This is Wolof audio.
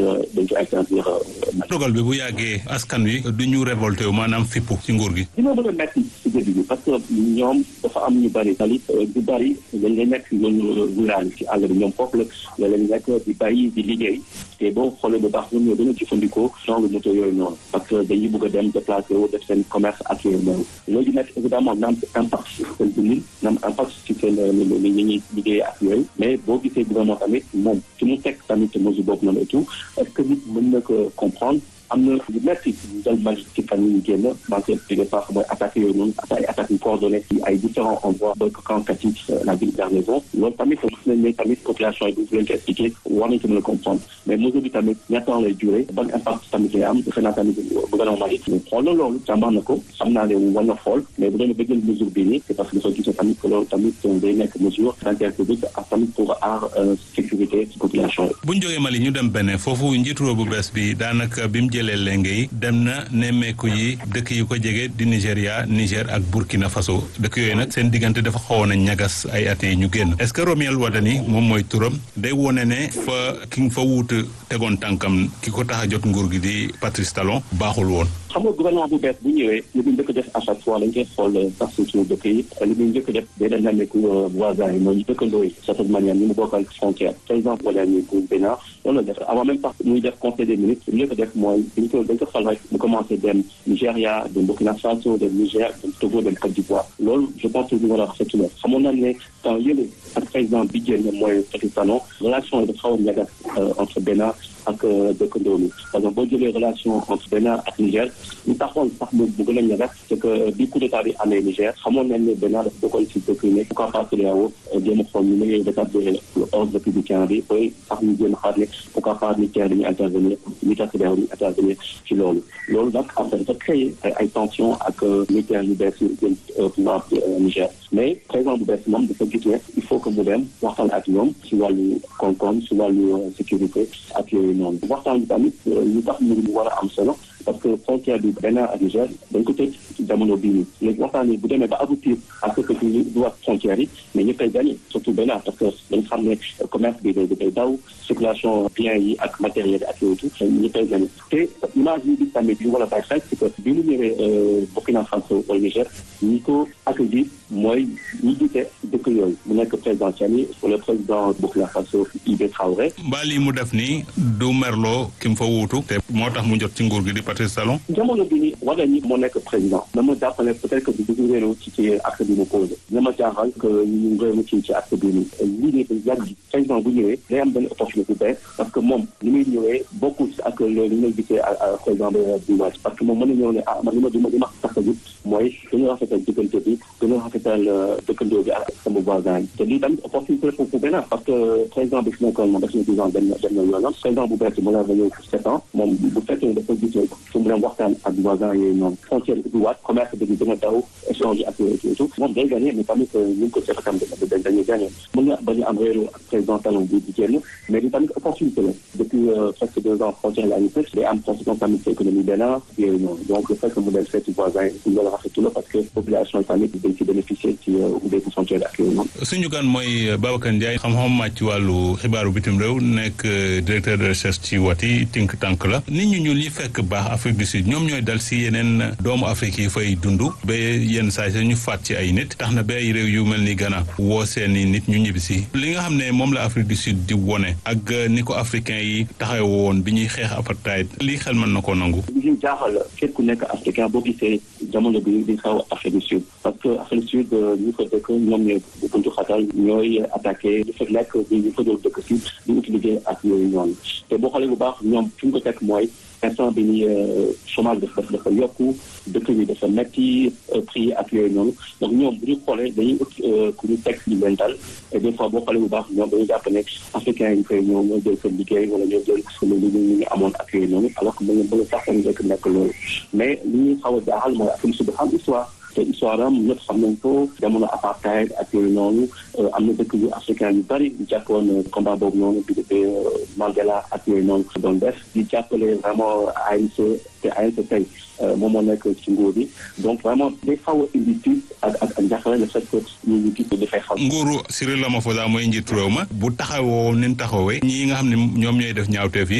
dañ ko interdire dogal bi bu yàggee askan wi du ñu révolté wu maanaam fippu ci nguur gi dina mën a metti ci début bi parce que ñoom dafa am ñu bëri talit du bëri dañ lay nekk loolu rural ci àll bi ñoom foofu la la leen nekk di bàyyi di liggéey te boo xoolee bu baax ñoom ñoo gën a jëfandikoo genre moto yooyu noonu parce que dañuy bëgg a dem déplacé wu def seen commerce ak yooyu noonu loolu nag évidemment na am impact ci seen dundin na am impact ci seen li ñuy liggéey ak yooyu mais boo gisee gouvernement tamit moom ci mu teg tamit mesure boobu noonu et tout est-ce que nit mën na ko comprendre am na lu metti dal mag ci fan yi ñu génn manque de sax mooy attaques yooyu noonu ay attaques yu coordonnées ci ay différents endroits ba camp Kati la ville garnison loolu tamit gis nañ ne tamit population yi bu leen ko expliqué war nañ ko mën a comprendre mais mesure bi tamit ñaata lay duré ban impact tamit lay am defe naa tamit gouvernement yi xool na loolu jàmbaar na ko xam naa ne war na xool mais bu doon ba jël mesure bii nii c'est parce que dafa gisee tamit que loolu tamit day nekk mesure d'intérêt public ak tamit pour aar sécurité population yi bu ñu jógee Mali ñu dem Bénin foofu njiitu réew bu bees bi daanaka bi mu jëlee lenge yi dem na nemmeeku yi dëkk yu ko jege di Nigéria Niger ak Burkina Faso dëkk yooyu nag seen diggante dafa xawoon a ñagas ay at yi ñu génn est-ce que Romuald Wadani moom mooy turam day wone ne fa ki nga fa wuutu tegoon tànkam ki ko tax a jot nguur gi di Patrice Talon baaxul woon. xam nga gouvernement bu bees bu ñëwee li muy njëkk def à chaque fois dañ koy xool sax suñu dëkk yi li muy njëkk def day dem nemmeeku voisins yi mooy dëkkandoo yi certaine manière ñu mu bokkal frontière par exemple wala ñu bu Bénin loolu la def avant même sax muy def conseil des ministres li ko def mooy dañ ko dañ ko fal rek mu commencé dem Nigéria dem Burkina Faso dem Niger dem Togo dem Côte d'Ivoire loolu je pense que ñu war a rafetlu la xamoon nañ ne temps yële ak président bi génn mooy Patrice Talon relation yi dafa xaw a ñagas entre Bénin ak dëkkandoo mi parce que boo jëlee relation entre Bénin ak Niger ñu taxoon sax mu mu gën a ñagas c'est que bi coup d'état bi amee Niger xamoon nañ ne Bénin dafa bokkoon ci dëkk yi ne pourquoi pas CEDEAO jéem a xool ñu muy rétablir l'ordre républicain bi booy sax ñu jéem a xaar ne pourquoi pas militaire dañuy intervenir militaire CEDEAO dañuy intervenir ci loolu loolu nag après dafa créer ay tension ak militaire yu bees yu jëm pouvoir Niger mais président bu bees moom dafa gis ne il faut que mu dem waxtaan ak ñoom ci wàllu koom-koom ci wàllu sécurité ak yooyu noonu waxtaan bi tamit ñu tax mu war a am solo parce que frontière bi Bénin ak Niger dañ ko tëj ci jamono bii nii léegi waxtaan bi bu demee ba aboutir à ce que ñu du wax frontière yi mais ñëppay gagné surtout Bénin parce que dañ xam ne commerce bi day day daw circulation biens yi ak matériel ak yooyu tout ñëppay gagné te image yi bi tamit bi wala bay xel c'est que bi mu ñëwee Burkina Faso wala Niger ñi ko accueillir mooy ñi jiite dëkk yooyu mu nekk président Tiani wala président Burkina Faso Ibe Traoré mbaa lii mu def nii du merloo ki mu fa wuutu te moo tax mu jot ci nguur gi di Patrice Talon jamono bi ni wala ñi moo nekk président dama jàppale peut-être que du dugg réeru ci ci acte bi mu posé dama jaaxal que ñu réeru ci ci acte bi ni lii nii yàgg ji président bu ñëwee day am benn opportunité bu bees parce que moom li muy ñëwee bokkul ak loolu li may gisee président bi wàcc parce que moom mën na ñëw ne ah man li ma li ma li ma tax a jub mooy gën a rafetal diggante bi gën a rafetal dëkkandoo bi ak sama voisin yi te lii tamit opportunité pour benn parce que président bi fi nekkoon moom def na dix ans dem na dem na yoonam président bu bees bi mu la ñëw pour sept ans moom bu fekkee dafa gis ne fu mu dem waxtaan ak voisin yooyu noonu frontière bi ubbiwaat commerce bi gën a daw échange ak yooyu tout moom day gagné mais tamit ñu ngi ko seq tam dañuy gagné mën nga bañ a am réeru ak président talon bi di génn mais li tamit opportunité la depuis presque deux ans frontière la ñu tëj day am conséquence tamit ci économie benn yooyu noonu donc le fait que mu dem seeti voisin yi ñu la rafetlu la parce que population yi tamit dañ ci bénéficier ci ubbeeku frontière ak yooyu noonu suñu gan mooy Babacar Ndiaye xam-xam màcc ci wàllu xibaaru bitim réew nekk directeur de recherche ci Wati think tank la nit ñu ñuul ñi fekk baax Afrique du Sud ñoom ñooy dal si yeneen doomu Afrique yi fay dund ba yenn saa yi ñu faat ci ay nit tax na ba ay réew yu mel ni Ghana woo seeni nit ñu ñibbisi li nga xam ne moom la Afrique du Sud di wone ak ni ko africain yi taxaw woon bi ñuy xeex apartheid lii xel mën na koo nangu li ñu jaaxal képp ku nekk africain boo gisee jamono bi di xaw Afrique du Sud parce que Afrique du Sud ñu fa dëkk ñoom ñooy buntu xatal ñooy attaqué di fa lekk di ñu fa doon dëkk si di utiliser ak yooyu ñoom te boo xoolee bu baax ñoom fi ñu ko teg mooy instant bi ni chômage dafa dafa yokku dëkk bi dafa metti prix ak yooyu noonu donc ñoom bu ñu xoolee dañuy ut ku ñu teg li leen dal et des fois boo xoolee bu baax ñoom dañuy jàpp ne africain yi koy ñëw ñoo jël seen liggéey wala ñoo jël li ñu ñu amoon ak yooyu noonu alors que mën nga sax nekk nekk loolu mais li ñuy xaw a jaaxal mooy Afrique du Sud dafa am histoire te histoire am ñëpp xam nañ ko jamono apartheid ak yooyu noonu am na dëkk yu africain yu bari di jàppoon combat boobu noonu bi de Mandela ak yooyu noonu doon def di jàppale vraiment ANC te ANC tey moom moo nekk ci nguur bi donc vraiment day xaw a indi tiit ak ak ak njàqare le fait que ñu ñu gis dafay xaw nguuru Cyril Ramaphosa mooy njiitu réew ma bu taxawoo ni mu taxawee ñii nga xam ne ñoom ñooy def ñaawteef yi